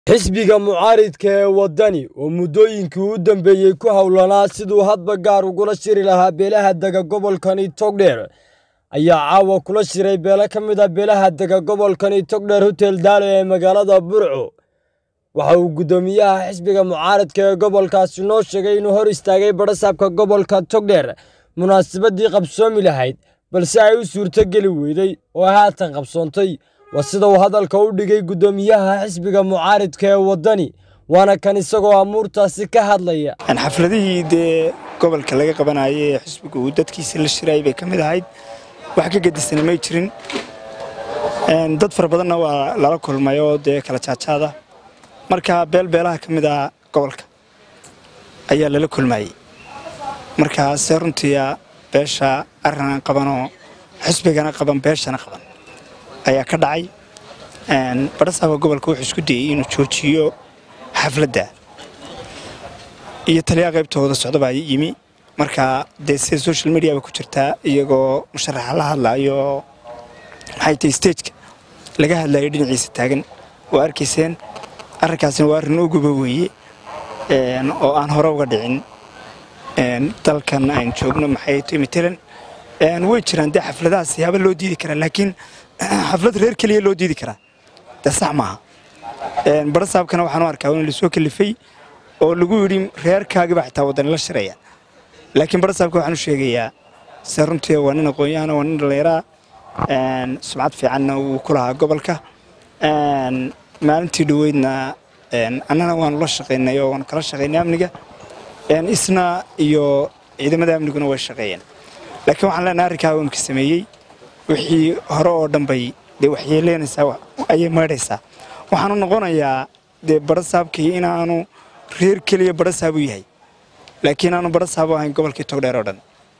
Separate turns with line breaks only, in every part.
xisbiga mucaaridka ee waddani oo muddooyinkii u dambeeyey ku howlanaa siduu hadba gaar ugula shiri lahaa beelaha dega gobolkani togdheer ayaa caawa kula shiray beelo ka mid a beelaha dega gobolkani togdheer hotel daalo ee magaalada burco waxa uu guddoomiyaha xisbiga mucaaridka ee gobolkaasi noo sheegay inuu hor istaagay badhasaabka gobolka togdheer munaasabadii qabsoomi lahayd balse ay u suurtogeli weyday oo haatan qabsoontay waa sida uu hadalka u dhigay guddoomiyaha xisbiga mucaaridka ee waddani waana kan isagoo amuurtaasi ka hadlaya
xafladihii dee gobolka laga qabanayay ee xisbiga uu dadkiisa la shiraayay bay ka mid ahayd wax ka gedisana may jirin dad fara badanna waa lala kulmay oo dee kala jaajaada marka beelbeelaha ka mid ah gobolka ayaa lala kulmayey markaase runtiia beesha arrinaan qabanoo xisbigana qaban beeshana qaban ayaa ka dhacay badhasaaba gobolka wuxuu isku dayey inuu joojiyo xafladda iyo taliyaha qaybtooda socdabaa yimi marka dee sida social mediaba ku jirtaa iyagoo musharaxa la hadlaayo maxay tahay stageka laga hadlayo dhinaciisa taagan waa arkayseen arrinkaasina waa arrin uguba weeye oo aan hore uga dhicin dalkan aynu joogno maxay tahay matalan way jiraan dee xafladaha siyaaba loo diidi karaa laakiin xaflad reer keliya loo diidi karaa dee sax maaha badhasaabkana waxaan u arkaa in lasoo kalifay oo lagu yidhi reerkaagiba xitaa waddani la shiraya laakiin badhasaabka waxaan u sheegayaa se runtii waa nin aqoon-yahana waa nin dhalleeraa sumcad fiicanna wuu ku lahaa gobolka maalintii dhoweydna annana waanu la shaqaynay oo waanu kala shaqaynay amniga isna iyo ciidamada amniguna way shaqeeyeen laakiin waxaan leenahay arrinkaa wamka sameeyey wixii hore oo dhan bay dee waxyeeleynaysaa ayay maydhaysaa waxaanu noqonayaa dee badhasaabkii inaanu reer keliya badhasaab u yahay laakiin aanu badhasaab u ahayn gobolkii togdheer oo dhan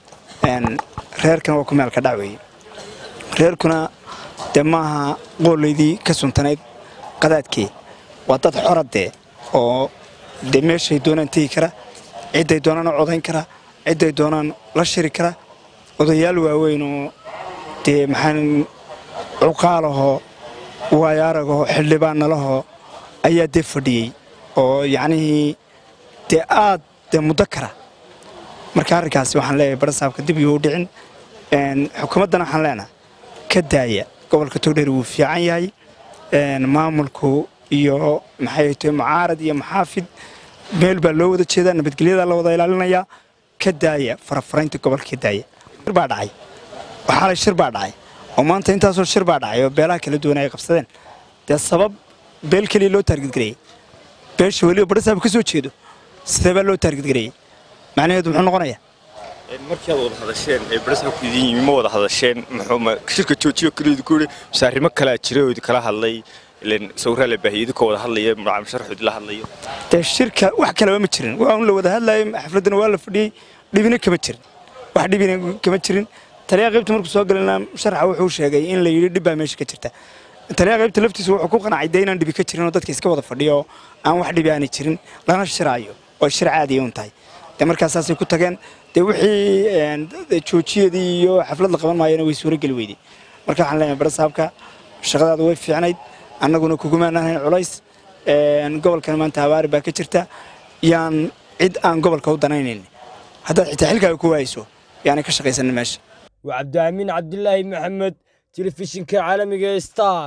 reerkana waa ku meel ka dhac weeye reerkuna dee maaha qoolaydii ka suntanayd qadaadkii waa dad xoradee oo dee meeshay doonaan tegi kara cidday doonaan u codayn kara cidday doonaan la shiri kara odayaal waaweyn oo dee maxaan cuqaalahoo waayaaragahoo xildhibaanalahoo ayaa dee fadhiyey oo yacnihii dee aad dee muddo kara marka arrinkaasi waxaan leeyahay badhasaabka dib yuu u dhicin xukuumaddana waxaan leenahay ka daaya gobolka togdheer wuu fiican yahay maamulku iyo maxay tahay mucaarad iyo maxaafid meel baa loo wada jeedaa nabadgelyadaa la wada ilaalinayaa ka daaya farafaraynta gobolka ka daaya shir baa dhacay waxaalay shir baa dhacay oo maanta intaasoo shir baa dhacay oo beelaha kala duwan ay qabsadeen dee sabab beel keliya loo taargedgareeyey beesha weliba badhasaab ka soo jeedo sidee baa loo taargedgareeyey macnaheedu muxuu noqonayaa
markii aad wada hadasheen ee badhasaabku idin yimi ma wada hadasheen muxuu shirka joojiyo keliya ku yidhi mise arrimo kalaa jira oo idinkala hadlay ilan sawirraa la baahiyey idinkoo wada hadlaya musharaxu idinla hadlayo
dee shirka wax kaleba ma jirin waa un la wada hadlayo xafladdana waa la fadhiyey dhibina kama jirin wax dhibina kama jirin taliyaha qaybta markuu soo galana musharaxa wuxuu sheegay in la yidhi dhib baa meesha ka jirta taliyaha qaybta laftiisa wuxuu ku qanacay dee inaan dhibi ka jirin oo dadka iska wada fadhiyo oo aan wax dhibi aanay jirin lana shiraayo oo shir caadiya un tahay dee markaasaasay ku tageen dee wixii joojiyadii iyo xaflad la qaban maayana way suurogeli weyday marka waxaan leenahay badhasaabka shaqadaadu way fiicnayd annaguna kugumaanahayn culays gobolkan maanta habaari baa ka jirta yaan cid aan gobolka u danaynayn haddaad xitaa xilkaaga ku waayso yaanay ka shaqaysanin meesha
waa cabdiamiin cabdilaahi maxamed telefishinka caalamiga ee star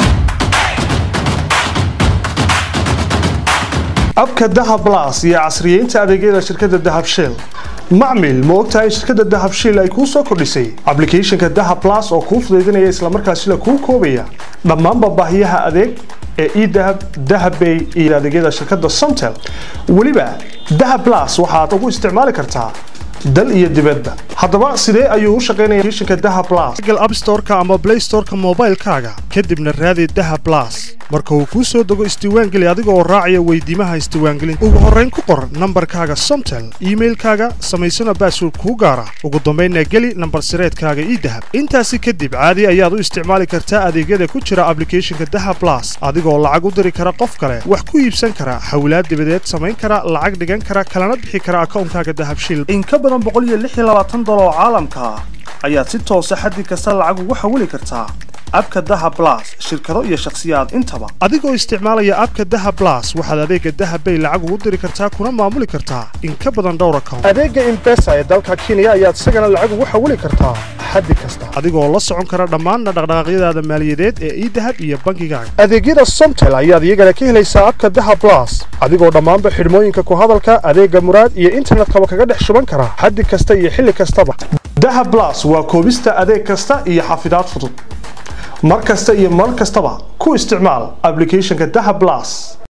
abka dahab blas iyo casriyeynta adeegyada shirkadda dahab shell macmil ma ogtahay shirkadda dahab shell ay kuu soo kordhisay ablicathonka dahab blas oo kuu fudaydinaya islamarkaasina kuu koobaya dhammaanba baahiyaha adeeg ee edahab dahabbay iyo adeegyada shirkadda somtel weliba dahab blas waxaad ugu isticmaali kartaa dal iyo dibadda haddaba sidee ayuu u shaqaynaya applicationka dahab blas google app store-ka ama play store-ka moobaylkaaga kadibna raadi dahab blas marka uu kuu soo dego isdiiwaangeli adiga oo raacaya weydiimaha isdiiwaangelinta ugu horrayn ku qor nambarkaaga somtel iimailkaaga samaysana baasword kuu gaara ugu dambaynna geli nambar sireedkaaga idahab intaasi kadib caadi ayaad u isticmaali kartaa adeegyada ku jira ablicathonka dahab blas adigoo lacag u diri kara qof kale wax ku iibsan kara hawlaad dibadeed samayn kara lacag dhigan kara kalana bixi kara akawnkaaga dahab shil oo caalamka ah ayaad si toosa xaddi kasta lacag ugu xawili kartaa abka daha blas shirkado iyo shakhsiyaad inta haysataba adigoo isticmaalaya abka dahab blas waxaad adeega dahab bay lacag ugu diri kartaa kuna maamuli kartaa in ka badan dhowr account adeega imbesa ee dalka kenya ayaad isagana lacag ugu xawili kartaa xaddi kasta adigoo la socon kara dhammaan dhaqdhaqaaqyadaada maaliyadeed ee idahab iyo bangigaaga adeegyada somtel ayaad iyagana ka helaysaa abka dahab blas adigoo dhammaanba xidhmooyinka ku hadalka adeega muraad iyo internetkaba kaga dhex shuban kara xaddi kasta iyo xilli kastaba dahab blas waa koobista adeeg kasta iyo xafidaad fudud mar kasta iyo mar kastaba ku isticmaal applicationka dahab blas